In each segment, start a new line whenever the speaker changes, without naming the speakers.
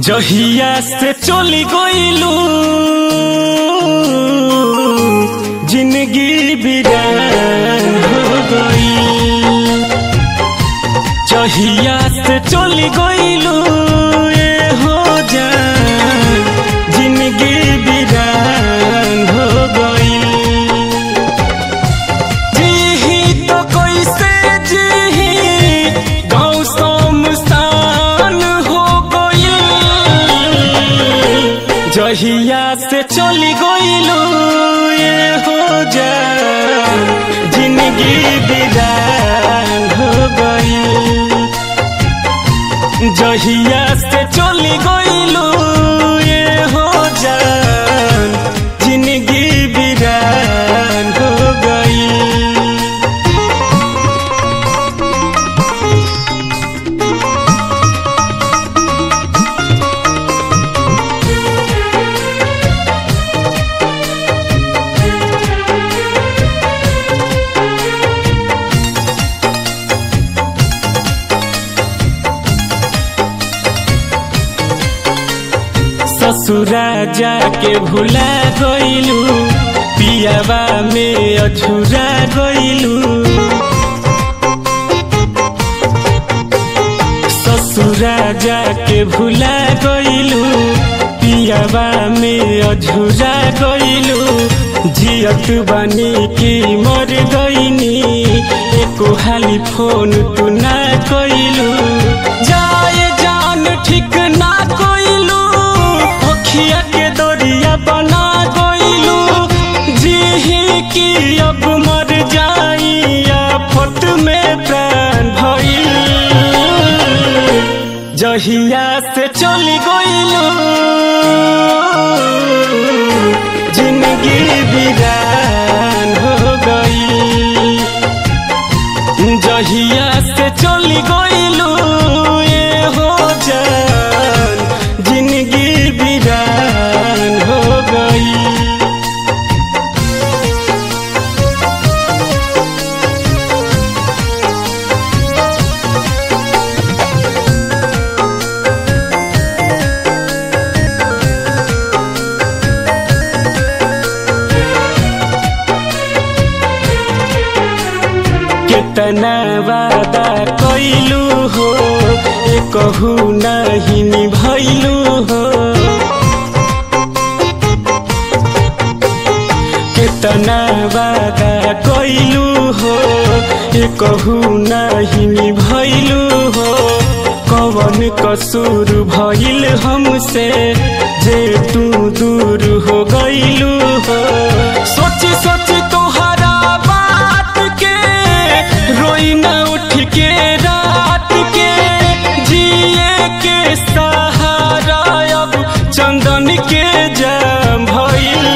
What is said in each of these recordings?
जहिया से चली गईलू जिंदगी बिरान हो गई जहिया से चली गईलू ये हो जान जिंदगी बिरान हो गई जीही तो कैसे जीही गाँव शमशान हो गई जहिया से चली गईलू ये हो जा जिंदगी बिरान हो गई जहिया से चली गईलू ये हो जा जिंदगी बिरान हो गई ससुरा जाके भुला गईलू पियावा में अछुरा गईलू ससुरा जाके भुला गईलू पियावा में अझुरा गईलू जियत बानी की मर गईनी एको हाली फोन तू ना कईलू जाए जान ठीक ना कईलू अखिया के दरिया बना गईलू जीही की अब मर जाई आफत में प्राण भइल जहिया से चली गईलू जिंदगी बिरान हो गई जहिया से चली गईलू ये हो जान जिंदगी बिरान हो गई कितना वादा कैलू हो ए कहू नहीं निभैलू हो कितना वादा कैलू हो ए कहू नहीं निभैलू हो कवन कसूर भइल हमसे जे तू दूर हो गईलू हो सोची सोची तोहरा बात के रोई न उठ के रात के जिए के सहारा अब चंदन के जाम भइल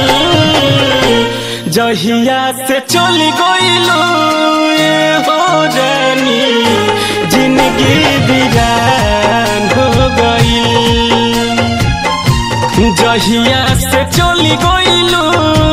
जहिया से चली गईलू ये हो रानी जिंदगी बिरान हो गई जहिया से चली गईलू